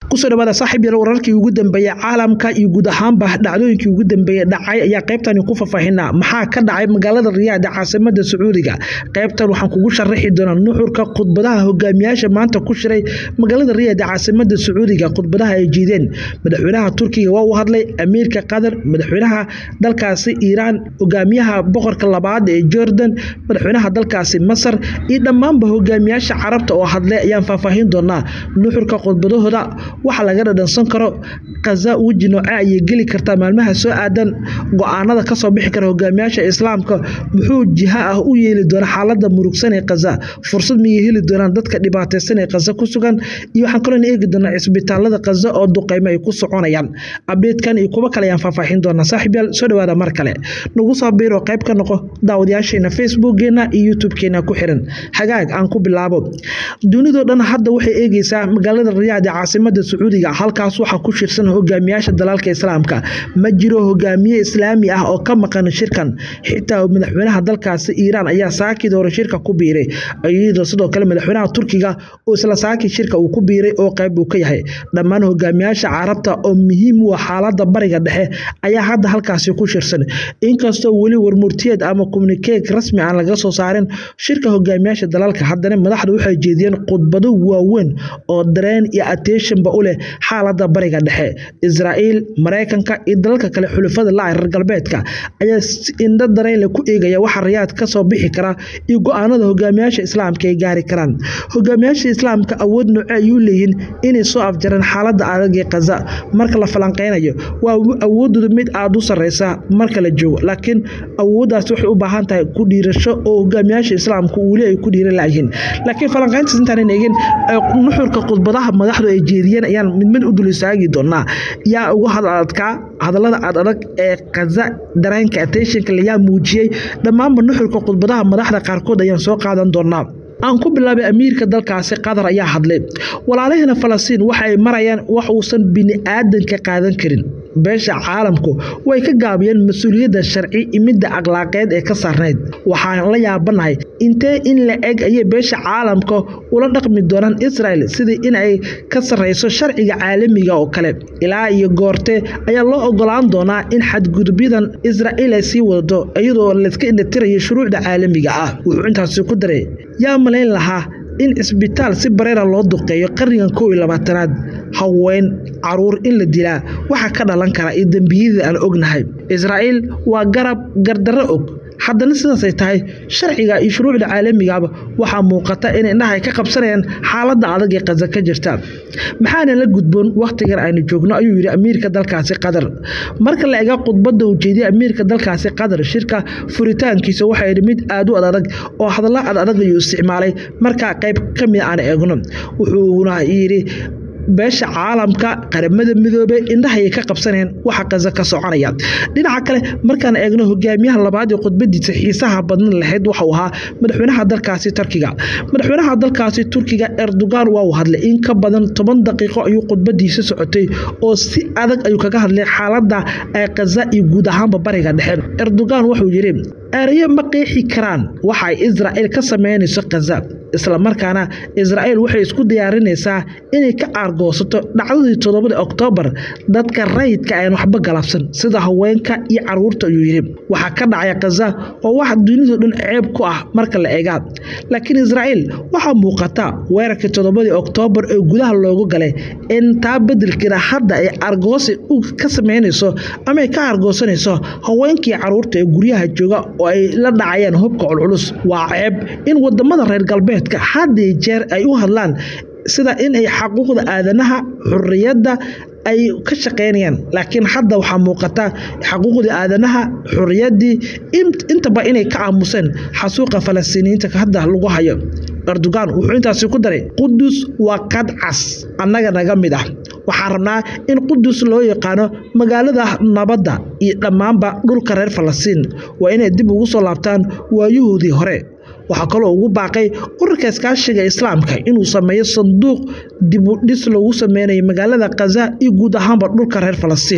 kusoo dhawaada saaxiib yal wararkii ugu dambeeyey caalamka iyo guud ahaanba dhacdooyinkii ugu dambeeyey dhacay ayaa qaybtani ku faahfaahinaa maxaa ka dhacay magaalada riyaad ee caasimada sacuudiga qaybtan waxaan kugu sharaxi doonaa nuxurka khudbadaha hogaamiyaasha maanta ku shiray magaalada riyaad ee caasimada sacuudiga khudbadaha ay jiideen madaxweynaha turkiga waa uu hadlay amiirka qatar madaxweynaha dalkaasi iiraan hogaamiyaha boqorka labaad ee jordan madaxweynaha dalkaasi masar iyo dhammaanba hogaamiyaasha carabta oo hadlay ayaan faahfaahin doonaa nuxurka khudbadahooda waxa laga dhadhansan karo kaza weji nooce ayay geli kartaa maalmaha soo aadan go-aanada kasoo bixi kara hogaamiyaasha islaamka muxuu jiha ah u yeeli doona xaalada murugsan ee kaza fursad miyay heli doonaan dadka dhibaateysan ee kaza ku sugan iyo waxaan kaloo eegi doonaa cisbitaalada kaza oo duqeymo ay ku soconayaan abdeedkan iyo kuwo kale ayaan faahfaahin doonaa saaxiibyaal soo dhawaada mar kale nagu soo biiro qayb ka noqo daawadayaasheena facebookgeena iyo youtube-keena ku xiran hagaag aan ku bilaabo dunidoo dhan hadda waxay eegeysaa magaalada riyaad ee caasimada sacuudiga halkaas waxaa ku shirsan hogaamiyaasha dalaalka islaamka ma jiro hogaamiye islaami ah oo ka maqan shirkan xitaa madaxweynaha dalkaasi iiraan ayaa saakid hore shirka ku biiray iyadoo sidoo kale madaxweynaha turkiga oo isla saaki shirka uu ku biiray oo qayb uu ka yahay dhammaan hogaamiyaasha carabta oo muhiim u ah xaalada bariga dhexe ayaa hadda halkaasi ku shirsan inkastoo weli warmurtiyeed ama communikeeg rasmi aan laga soo saarin shirka hogaamiyaasha dalaalka haddana madaxda waxay jeediyeen khudbado waaweyn oo dareen iyo attentionba u leh xaalada bariga dhexe israa'iil maraykanka iyo dalalka kale xulafada la reer galbeedka ayaa indho dareynle ku eegaya waxa riyaad kasoo bixi kara iyo go-aanada hogaamiyaasha islaamka ay gaari karaan hogaamiyaasha islaamka awood nooce ayuu leeyihiin inay soo afjareen xaalada adag ee kaza marka la falanqeynayo waa awoodooda mid aada u sareysa marka la joogo laakiin awooddaas waxay u baahan tahay ku dhiirasho oo hogaamiyaasha islaamka weli ay ku dhiiran layihiin laakiin falanqeyntaas intaanan eegin nuxurka khudbadaha madaxdu ay jeediyeen ayaan mid mid u dul istaagi doonaa yaa ugu hadadkaa hadallada aad adag ee kaza dareenka attentionka layaa muujiyey dhammaanba nuxurka khudbadaha madaxda qaarkood ayaan soo qaadan doonaa aan ku bilaabay amiirka dalkaasi qatar ayaa hadlay walaalaheena falastiin waxa ay marayaan wax uusan bini aadanka qaadan karin beesha caalamku way ka gaabiyeen mas-uuliyadda sharci imidda akhlaaqeed ee ka saarnayd waxaan la yaabanahay intee in la eg ayay beesha caalamka ula dhaqmi doonaan israel sidii in ay ka sarreyso sharciga caalamiga oo kale ilaa iyo goortee ayaa loo ogolaan doonaa in xadgudubyadan israa'iil ay sii wadato iyadoo layska indhatirayo shuruucda caalamiga ah wuxuu intaasi ku daray yaa malayn lahaa in cisbitaal si bareera loo duqeeyo qarnigan kow iyo labaatanaad haween caruur in la dilaa waxaa ka dhalan kara iyo dembiyadii aan ognahay israa'iil waa garab gardarro og haddana sidaasay tahay sharciga iyo shuruucda caalamigaba waxaa muuqata in indhaha ay ka qabsanayaan xaaladda adag ee kaza ka jirta maxaana la gudboon wakhtigan aynu joogno ayuu yidhi amiirka dalkaasi qatar marka la ega khudbadda uu jeediyey amiirka dalkaasi qatar shirka furitaankiisa waxaa yidhi mid aad u adadag oo hadalla ad adag ayuu isticmaalay markaa qayb ka mid aan eegno wuxuuna yidhi beesha caalamka qaramada midoobey indhahayay ka qabsanayeen waxa kaza ka soconaya dhinaca kale markaan eegno hogaamiyaha labaad ee khudbadiisa xiisaha badan lahayd waxau ahaa madaxweynaha dalkaasi turkiga madaxweynaha dalkaasi turkiga erdogan waa uu hadlay in ka badan toban daqiiqo ayuu khudbadiisa socotay oo si adag ayuu kaga hadlay xaalada kaza iyo guud ahaanba bariga dhexe erdogan wuxuu yidhi erayo ma qeexi karaan waxa ay israa'iil ka sameynayso kaza islamarkaana israa'iil waxay isku diyaarinaysaa inay ka aargoosato dhacdadii toddobadii oktoobar dadka rayidka aan waxba galabsan sida haweenka iyo caruurta ayuu yidhi waxaa ka dhacaya kaza oo wax dunidao dhan ceeb ku ah marka la eegaa laakiin israa'iil waxaa muuqata weerarkii toddobadii oktoobar ee gudaha loogu galay in taa bedelkeeda hadda ay argoosi ka sameynayso ama ay ka argoosanayso haweenkii caruurta ee guryaha jooga oo ay la dhacayaan hubka culculus waa ceeb in wadamada reer galbeedka haddii jeer ay u hadlaan sida in ay xaquuqda aadanaha xuriyadda ay ka shaqeynayaan laakiin hadda waxaa muuqata xaquuqdii aadanaha xuriyaddii intaba inay ka aamuseen xasuuqa falastiiniyiinta hadda lagu hayo erdogan wuxuu intaasi ku daray qudus waa qadcas annaga naga mid ah waxaan rabnaa in qudus loo yaqaano magaalada nabadda iyo dhammaanba dhulka reer falastiin waa inay dib ugu soo laabtaan waayuhoodii hore waxaa kaloo ugu baaqay ururka iskaashiga islaamka inuu sameeyo sanduuq dibudhis loogu sameynayo magaalada kaza iyo guud ahaanba dhulka reer falastiin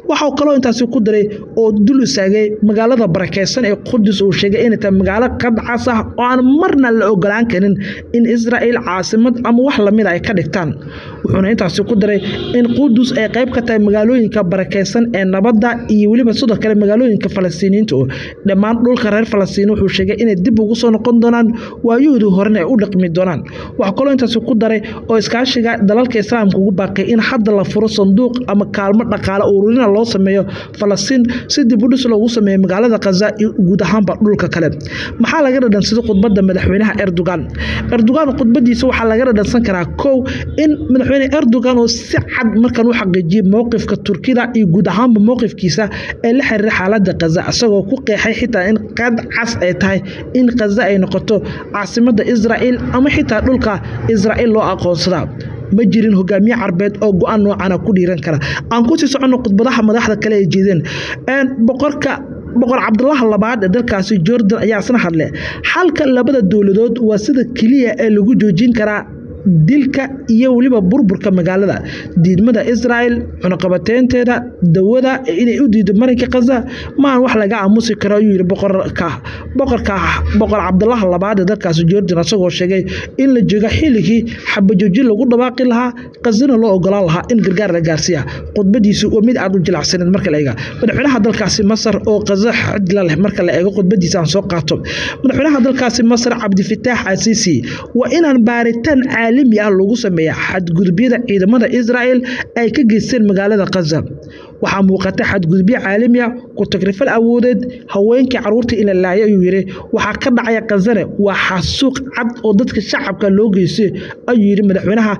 waxau kaloo intaasi ku daray oo dul istaagay magaalada barakeysan ee qudus uu sheegay inay tahay magaalo qadcas ah oo aan marna la ogolaan karin in israa'iil caasimad ama wax lamida ay ka dhigtaan wuxuuna intaasi ku daray in qudus ay qayb ka tahay magaalooyinka barakeysan ee nabadda iyo weliba sidoo kale magaalooyinka falastiiniyiinta oo dhammaan dhulka reer falastiin wuxuu sheegay inay dib ugu soo noqon doonaan waayahoodii horena ay u dhaqmi doonaan waxaa kaloo intaasi ku daray oo iskaashiga dalalka islaamka ugu baaqay in hadda la furo sanduuq ama kaalmo dhaqaale ururina loo sameeyo falastiin si dib u dhis loogu sameeyo magaalada khaza iyo guud ahaanba dhulka kale maxaa laga dhadhansaday khudbadda madaxweynaha erdogan erdogan khudbadiisa waxaa laga dhadhansan karaa kow in madaxweyne erdogan oo si cad markan u xaqiijiyey mowqifka turkida iyo guud ahaanba mowqifkiisa ee la xiriira xaaladda khaza isagoo ku qeexay xitaa in qad cas ay tahay in khaza ay noqoto caasimadda israa'iil ama xitaa dhulka israa'iil loo aqoonsadaa ma jirin hogaamiye carbeed oo go-aan noocana ku dhiiran kara aan kusii soconno khudbadaha madaxda kale ay jeedeen boqorka boqor cabdulaha labaad ee dalkaasi jordan ayaa isna hadle xalka labada dowladood waa sida keliya ee lagu joojin karaa dilka iyo weliba burburka magaalada diidmada israa'el cunaqabateynteeda dawada inay u diido marinka khaza maan wax laga aamusi karo ayuu yidhi boqorka boqorka boqor cabdulaha labaad ee dalkaasi jordan isagoo sheegay in la joogo xilligii xabajoojin lagu dhawaaqi lahaa khazana loo ogolaan lahaa in gargaar la gaarsiiya khudbadiisu waa mid aad u jilacsaneed marka la eega madaxweynaha dalkaasi masar oo khaza xidla leh marka la eego khudbadiisa aan soo qaato madaxweynaha dalkaasi masar cabdifitaax asiisi waa inaan baaritaan caalami ah lagu sameeya xadgudubyada ciidamada israa'el ay ka geysteen magaalada khaza waxaa muuqata xadgudubyo caalami ah ku tagrifal awoodeed haweenkii caruurta in la laayo ayuu yidhi waxaa ka dhacaya khazane waa xasuuq cad oo dadka shacabka loo geystay ayuu yidhi madaxweynaha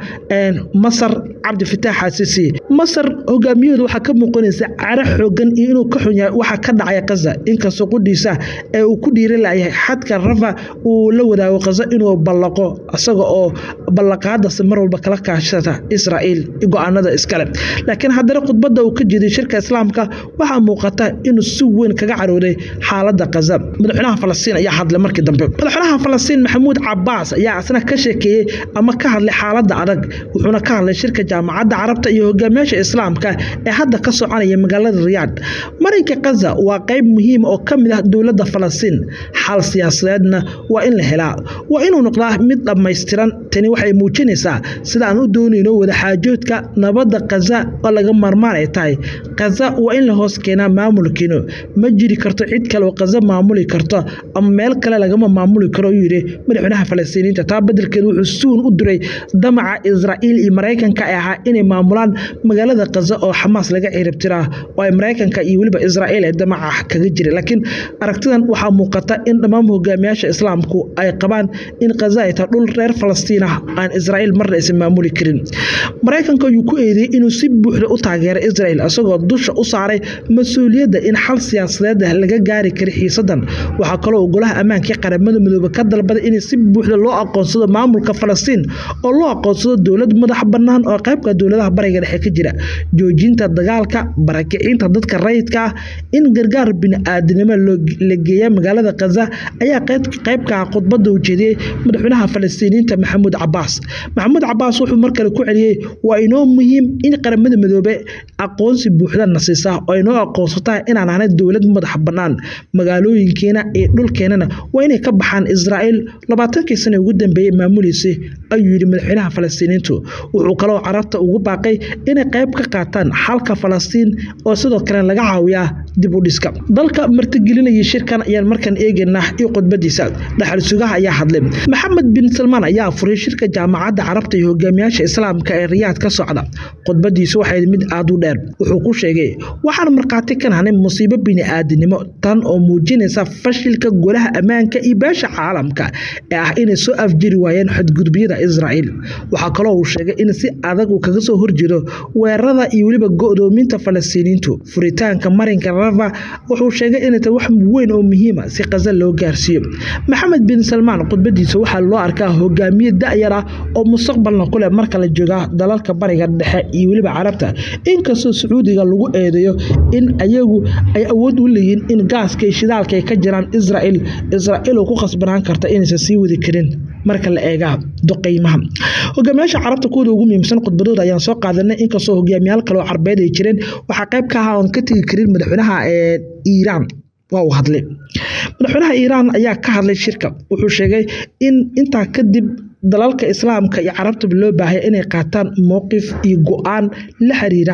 masar cabdifitaax xaasiisi masar hogaamiyahooda waxaa ka muuqanaysa cara xoogan iyo inuu ka xun yahay waxaa ka dhacaya khaza inkastoo qudhiisa ee uu ku dhiiran layahay xadka rafa uu la wadaago khaza inuu ballaqo isaga oo ballaqaadasi mar walba kala kaashata israa'iil go-aanada iskale laakiin haddana khudbadda uu ka jeeday shirka islaamka waxaa muuqata inuu si weyn kaga carooday xaaladda khaza madaxweynaha falastiin ayaa hadlay markii dambe madaxweynaha falastiin maxamuud cabaas ayaa isna ka sheekeeyey ama ka hadlay xaaladda adag wuxuuna ka hadlay shirka jaamacadda carabta iyo hogaamiyaasha islaamka ee hadda ka soconaya magaalada riyaad marinka khaza waa qayb muhiim oo ka mid ah dowladda falastiin xal siyaasadeedna waa in la helaa waa inuu noqdaa mid dhammaystiran tani waxay muujinaysaa sida aan u doonayno wadaxaajoodka nabadda khaza oo laga maarmaan ay tahay khaza waa in la hoos keenaa maamulkiino ma jiri karto cid kale oo khaza maamuli karto ama meel kale lagama maamuli karo ayuu yidhi madaxweynaha falastiiniinta taa beddelkeed wuxuu suun u diray damaca israa'iil iyo maraykanka ay ahaa inay maamulaan magaalada khaza oo xamaas laga ciribtiraa oo ay maraykanka iyo weliba israa'iil ee damaca kaga jira laakiin aragtidan waxaa muuqata in dhammaan hogaamiyaasha islaamku ay qabaan in khaza ay tahay dhul reer falastiin ah aan israa'iil marna aysan maamuli karin maraykanka ayuu ku eedeeyey inuu si buuxda u taageeray israa'iil isagoo dusha u saaray mas-uuliyadda in xal siyaasadeed laga gaari kara xiisadan waxaa kaloo golaha ammaanka qaramada midoobe ka dalbaday in si buuxda loo aqoonsado maamulka falastiin oo loo aqoonsado dowlad madax bannaan oo qaybka dowladaha bariga dhexe ka jira joojinta dagaalka barakicinta dadka rayidka ah in gargaar bini-aadinimo la geeya magaalada khaza ayaa qaybka khudbadda ujeediyey madaxweynaha falastiiniyiinta maxamuud cabaas maxamuud cabaas wuxuu mar kale ku celiyey waa inoo muhiim in qaramada midoobe aqoonsi buuxda na siisaa oo inoo aqoonsataa inaan ahnay dowlad madax bannaan magaalooyinkeena iyo dhulkeenana waa inay ka baxaan israa'iil labaatankii sana ugu dambeeyey maamuliisay ayuu yidhi madaxweynaha falastiiniintu wuxuu kaloo carabta ugu baaqay inay qayb ka qaataan xalka falastiin oo sidoo kale laga caawiyaa dib u dhiska dalka martigelinayay shirkan ayaan markan eegaynaa iyo khudbadiisa dhaxal sugaha ayaa hadlay maxamed bin salmaan ayaa furay shirka jaamacadda carabta iyo hogaamiyaasha islaamka ee riyaad ka socda khudbadiisu waxay mid aad u dheer wuxuu ku sheegay waxaan markhaati ka nahnay musiibo bini-aadinimo tan oo muujinaysa fashilka golaha ammaanka iyo beesha caalamka ee ah inay soo afjiri waayeen xadgudubyada israa'iil waxaa kaloo uu sheegay in si adag uu kaga soo horjeedo weerarada iyo weliba go'doominta falastiiniintu furitaanka marinka rafa wuxuu sheegay inay tahay wax weyn oo muhiima si khaza loo gaarsiiyo maxamed bin salmaan khudbadiisa waxaa loo arkaa hogaamiye da'yar ah oo mustaqbalna ku leh marka la jooga dalalka bariga dhexe iyo weliba carabta inkastoo sacuudiga lagu eedeeyo in ayagu ay awood u leeyihiin in gaaska iyo shidaalka ay ka jiraan israa'iil israa'iil oo ku khasbanaan karta inaysan sii wadi karin marka la eega duqeymaha hogaamiyaasha carabta kuwooda ugu muhiimsan khudbadooda ayaan soo qaadanay inkastoo hogaamiyaal kale oo carbeed ay jireen waxaa qayb ka ahaa oon ka tegi karin madaxweynaha iiraan waa uu hadlay madaxweynaha iiraan ayaa ka hadlay shirka wuxuu sheegay in intaa kadib dalalka islaamka iyo carabtaba loo baahaya inay qaataan mowqif iyo go-aan la xiriira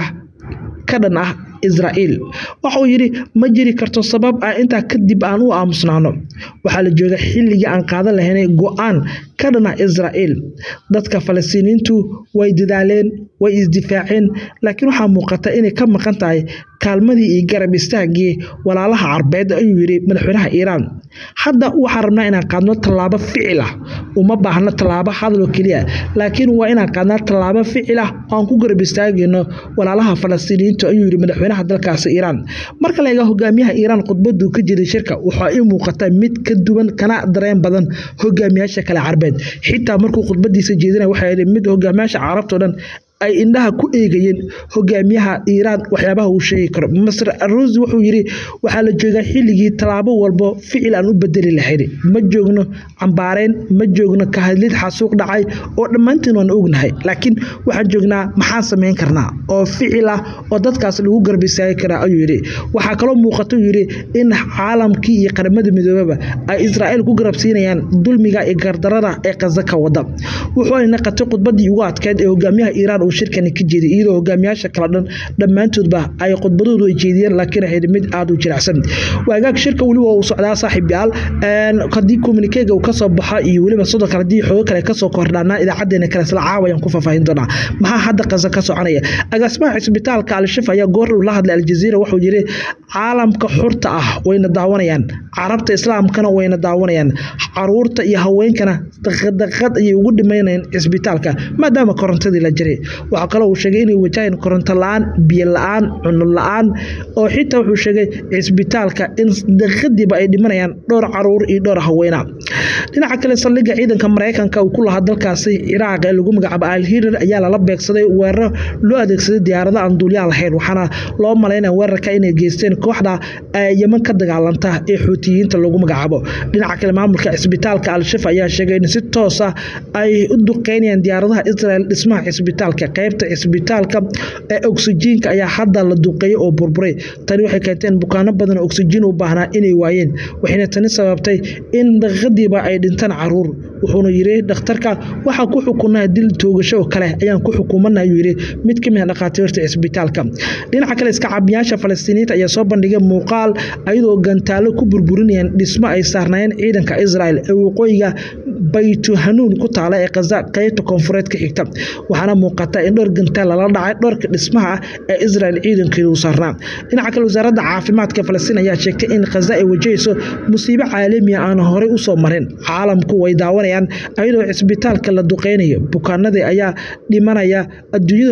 ka dhan ah israa'iil waxauu yidhi ma jiri karto sabab ah intaa kadib aan u aamusnaano waxaa la jooga xilligii aan qaadan lahaynay go-aan ka dhan ah israa'iil dadka falastiiniintu way dadaaleen way isdifaaceen laakiin waxaa muuqata inay ka maqan tahay kaalmadii iyo garab istaagii walaalaha carbeed ayuu yidhi madaxweynaha iiraan hadda waxaan rabnaa inaan qaadno tallaabo ficil ah uma baahno tallaabo hadaloo keliya laakiin waa inaan qaadnaa tallaabo ficil ah oo aan ku garab istaagayno walaalaha falastiiniyiintu ayuu yidhi madaxweynaha dalkaasi iiraan marka la eega hogaamiyaha iiraan khudbaduu ka jiray shirka waxaa ii muuqata mid ka duwan kana dareen badan hogaamiyaasha kale carbeed xitaa markuu khudbadiisa jeedinaya waxaa yidhi mid hogaamiyaasha carabtao dhan ay indhaha ku eegayeen hogaamiyaha iiraan waxyaabaha uu sheegi karo masr arusi wuxuu yidhi waxaa la joogaa xilligii tallaabo walbo ficil aan u bedeli lahayn ma joogno cambaareyn ma joogno ka hadlid xasuuq dhacay oo dhammaantiin waan ognahay laakiin waxaan joognaa maxaan samayn karnaa oo ficil ah oo dadkaas lagu garbisaagi karaa ayuu yidhi waxaa kaloo muuqata uu yidhi in caalamkii iyo qaramada midoobaba ay israa'iil ku garabsiinayaan dulmiga iyo gardarada ee qaza ka wada wuxuu ay naqatay khudbadii ugu adkeyd ee hogaamiyaha iiraan uu shirkani ka jeeday iyadoo hogaamiyaasha kala dhan dhammaantoodba ay khudbadoodu ay jeediyeen laakiin ahayd mid aada u jilicsan waagaag shirka weliba uu socdaa saaxiib yaal haddii communikeega uu kasoo baxo iyo weliba sidoo kale haddii xoogo kale kasoo kordhaanaa idaacadeena kale isla caawayaan ku faahfaahin doonaa maxaa hadda qaza ka soconaya agaasimaha cisbitaalka al-shif ayaa goor uu la hadlay aljaziira wuxuu yidhi caalamka xurta ah wayna daawanayaan carabta islaamkana wayna daawanayaan caruurta iyo haweenkana daqadaqad ayay ugu dhimaynayaan cisbitaalka maadaama korontadii la jiray waxaa kaloo uu sheegay inay wajaheen koronto la-aan biyo la-aan cuno la-aan oo xitaa wuxuu sheegay cisbitaalka in daqiiqadiiba ay dhimanayaan dhowr caruur iyo dhowr haweena dhinaca kale saldhigga ciidanka maraykanka uu ku lahaa dalkaasi ciraaq ee lagu magacaabo alhirar ayaa lala beegsaday weeraro loo adeegsaday diyaarado aan duulyaal lahayn waxaana loo malaynaya weerarka inay geysteen kooxda yeman ka dagaalanta ee xuutiyiinta lagu magacaabo dhinaca kale maamulka cisbitaalka al-shif ayaa sheegay in si toos ah ay u duqeynayaan diyaaradaha israel dhismaha cisbitaalka qaybta cisbitaalka ee oksijiinka ayaa hadda la duqeeyey oo burburay tani waxay keentay in bukaano badan oo oksijiin u baahnaa inay waayeen waxayna tani sababtay in daqiiqadiiba ay dhintaan caruur wuxuuna yidhi dhakhtarka waxaa ku xukunaa dil toogasho oo kale ayaan ku xukumana ayuu yidhi mid ka mid a dhakhaatiirta cisbitaalka dhinaca kale iska cabiyaasha falastiiniyiinta ayaa soo bandhigay muuqaal ayadoo gantaalo ku burburinayaan dhismo ay saarnaayeen ciidanka israel ee waqooyiga baytuhanuun ku taala ee kaza qaybta koonfureed ka xigta waxaana muuqata in dhowr gantaal lala dhacay dhowrka dhismaha ah ee israel ciidankeedu u saarnaa dhinaca kale wasaaradda caafimaadka falastiin ayaa sheegtay in khaza ay wajahayso musiibo caalamiya aan horey u soo marin caalamku way daawanayaan ayadoo cisbitaalka la duqeynayo bukaanadii ayaa dhimanaya adduunyada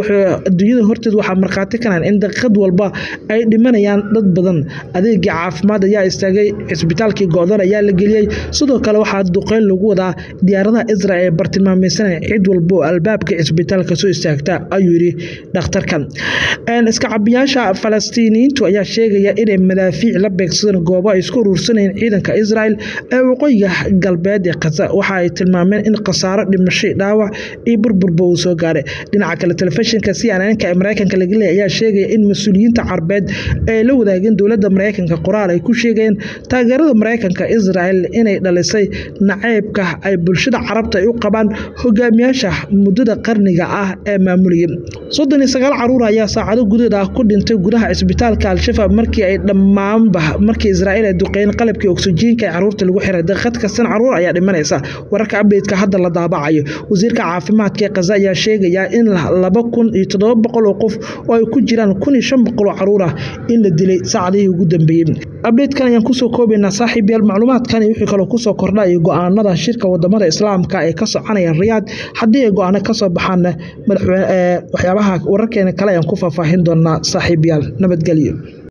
horteeda waxaa markhaati kanaan in daqiiqad walba ay dhimanayaan dad badan adeegii caafimaad ayaa istaagay cisbitaalkii go-dan ayaa la geliyey sidoo kale waxaa duqeyn lagu wadaa diyaaradaha israel ee bartilmaameysanaya cid walba oo albaabka cisbitaalka soo istaagta ayuu yidhi dhakhtarkan iska cabiyaasha falastiiniyiintu ayaa sheegaya inay madaafiic la beegsadeen goobo ay isku uruursanayeen ciidanka israel ee waqooyiga galbeed ee khaza waxa ay tilmaameen in khasaaro dhimashay dhaawac iyo burburba uu soo gaaray dhinaca kale telefishinka cnnka ee mareykanka laga leeyay ayaa sheegaya in mas-uuliyiinta carbeed ay la wadaageen dowladda mareykanka qoraal ay ku sheegayeen taageerada mareykanka israel inay dhalisay naceybka ay bulshada carabta ay u qabaan hogaamiyaasha muddada qarniga ah ee maamulayay soddon iyo sagaal caruur ayaa saacado gudaheed ah ku dhintay gudaha cisbitaalka al-shafa markii ay dhammaanba markii israa'iil ay duqeyn qalabkii oksijiinka ee caruurta lagu xiray daqiiqad kastan caruur ayaa dhimanaysa wararka abdeydka hadda la daabacayo wasiirka caafimaadka ee kaza ayaa sheegaya in laba kun iyo toddoba boqol oo qof oo ay ku jiraan kun iyo shan boqol oo caruur ah in la dilay saacadihii ugu dambeeyey abdeydkan ayaan kusoo koobaynaa saaxiib yaal macluumaadkan iyo wixii kaloo kusoo kordha iyo go-aanada shirka wadamada islaamka ee ka soconaya riyaad haddii ay go-aano kasoo baxaanna waxyaabaha wararkeena kale ayaan ku faahfaahin doonaa saaxiib yaal nabadgelyo